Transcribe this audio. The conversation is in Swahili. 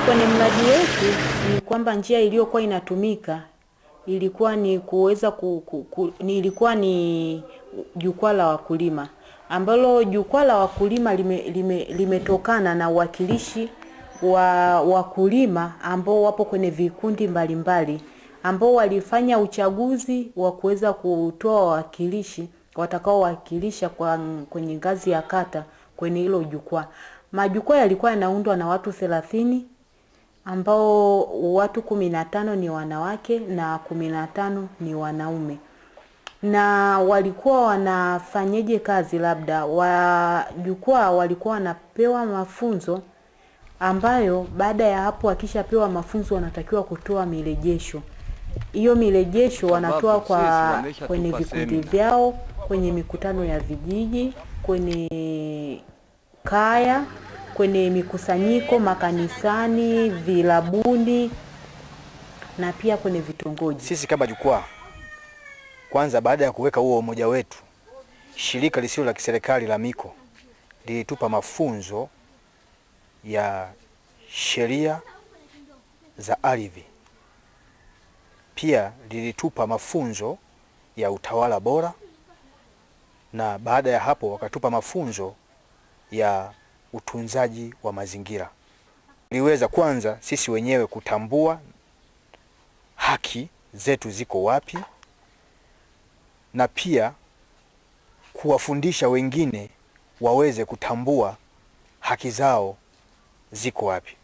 kwenye mradi wetu ni kwamba njia iliyokuwa inatumika ilikuwa ni kuweza ku, ku, ku, ni ilikuwa ni jukwaa la wakulima ambalo jukwaa la wakulima limetokana lime, limetokana na uwakilishi wa wakulima ambao wapo kwenye vikundi mbalimbali ambao walifanya uchaguzi wa kuweza kutoa wawakilishi watakaowakilisha kwa kwenye ngazi ya kata kwenye hilo jukwaa. Majukwaa yalikuwa yanaundwa na watu thelathini ambao watu kumi na tano ni wanawake na kumi na tano ni wanaume na walikuwa wanafanyeje kazi labda wa jukwaa walikuwa wanapewa mafunzo ambayo baada ya hapo wakishapewa mafunzo wanatakiwa kutoa mirejesho hiyo mirejesho wanatoa kwa kwenye vikundi vyao kwenye mikutano ya vijiji kwenye kaya kwenye mikusanyiko makanisani vilabuni na pia kwenye vitongoji Sisi kama jukwaa, kwanza, baada ya kuweka huo umoja wetu, shirika lisilo la kiserikali la Miko lilitupa mafunzo ya sheria za ardhi, pia lilitupa mafunzo ya utawala bora, na baada ya hapo wakatupa mafunzo ya utunzaji wa mazingira. Liweza kwanza sisi wenyewe kutambua haki zetu ziko wapi, na pia kuwafundisha wengine waweze kutambua haki zao ziko wapi.